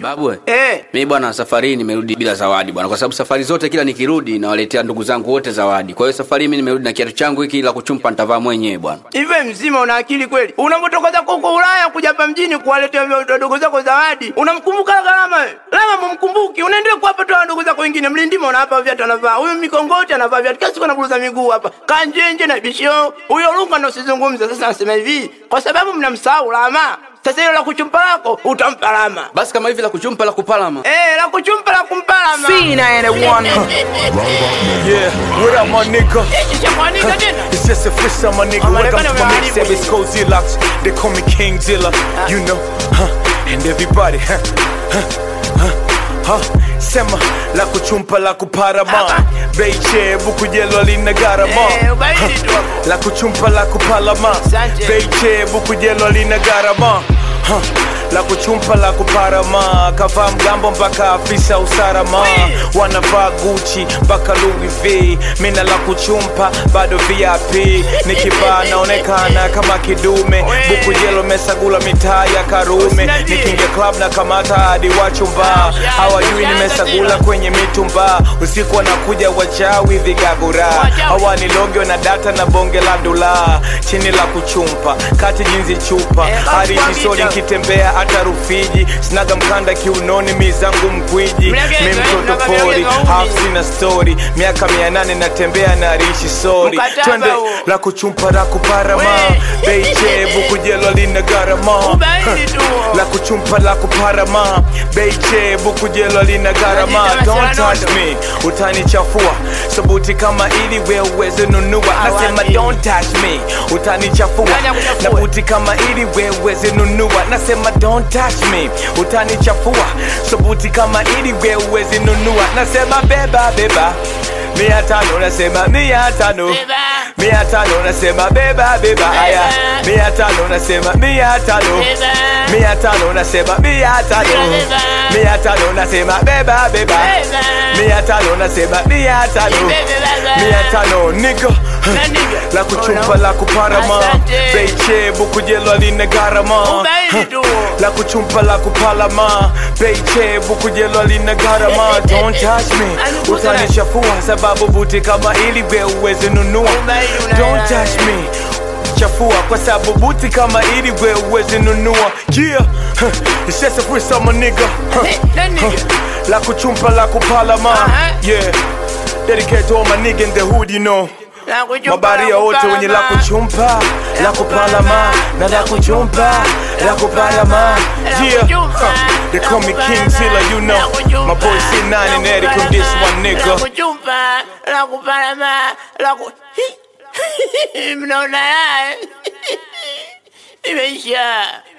Babu we. Eh. Mimi bwana safari hii nimerudi bila zawadi bwana kwa sababu safari zote kila nikirudi nawaletea ndugu zangu wote zawadi. Kwa hiyo safari hii mimi nimerudi na kiatu changu hiki la kuchumpa nitavaa mwenyewe bwana. Hivi mzima una akili kweli? Unapotoka zako huko Ulaya kuja hapa mjini kuwaletea wadogo zako zawadi, unamkumbuka Gharama wewe? Lama mumkumbuki, unaendelea kuwapa tu wadogo zako wengine. Mlindima unawapa viatu anavaa, huyu mikongoti anavaa viatu, kila siku anaburuza miguu hapa, kanjenje na bisho. Huyo Lunga ndo usizungumze. Sasa nasema hivi, kwa sababu mnamsahau Lama. Sasa hilo la kuchumpa lako utampa Lama. Basi kama hivi la kuchumpa la kupalama. Eh, la kuchumpa la kumpa Lama. Yeah, what up, my nigga? Ishamwanika tena. It's just a freestyle, my nigga. I'm Welcome gonna to my be mixtape. It's Cozy Locks. They call me King Zilla. You know, huh? And everybody, huh? Huh? Huh? Huh? Sema la kuchumpa la kuparama Beiche buku jelo lina garama Eh, ubaili tu hapo. La kuchumpa la kupalama Asante. Beiche buku jelo lina garama Huh. La kuchumpa la kuparama kavaa mgambo mpaka afisa usalama wanavaa Gucci mpaka Louis V mina la kuchumpa bado VIP nikivaa naonekana kama kidume buku jelo mesagula mitaa ya Karume nikingia club na kamata hadi wachumba hawajui nimesagula kwenye mitumba usiku wanakuja wachawi vigagura hawanilogi na data na bonge la ndula chini la kuchumpa kati jinzi chupa hadi jisoni nkitembea hata Rufiji sinaga mkanda kiunoni mizangu mkwiji mi mtoto pori half sina story miaka mia nane natembea na rishi sori Mkataba twende huo. la kuchumpa la kuparama We. beiche bukujelo lina garama Ubaili tu. la kuchumpa la kuparama beiche bukujelo lina garama Unajita don't masala touch nondo. me utanichafua sabuti kama ili we uweze nunua nasema Awani. don't touch me utanichafua Nani akuchafue? na buti kama ili we uweze nunua nasema don't touch me utanichafua sabuti kama ili we uweze nunua nasema beba beba mia tano nasema mia tano Beba. mia tano nasema beba beba aya mia tano nasema mia tano Beba. mia tano nasema mia tano Beba. mia tano nasema beba beba Beba. mia tano nasema mia tano Beba. mia tano nigga Na nigga. la kuchumpa la kuparama Asante. beiche bukujelo lina garama Ubaili tu. la kuchumpa la kupalama beiche bukujelo lina garama don't touch me Alikuza na- utanichafua sababu buti kama ili we uweze nunua Ubaili una- don't touch me chafua kwa sababu buti kama ili we uweze nunua yeah it's just a freestyle my nigga Huh. Eh, na nigga. Huh. la kuchumpa la kupalama Aha. yeah dedicate to all my nigga in the hood you know La kuchumpa, mabaria la wote wenye la kupalama. kuchumpa la kupalama na la kuchumpa la kupalama yeah huh. they call me King Zilla you know my boy C9 and Eric on this one La nigga kuchumpa, la kupalama, la ku... Mnaona haya? Imeisha.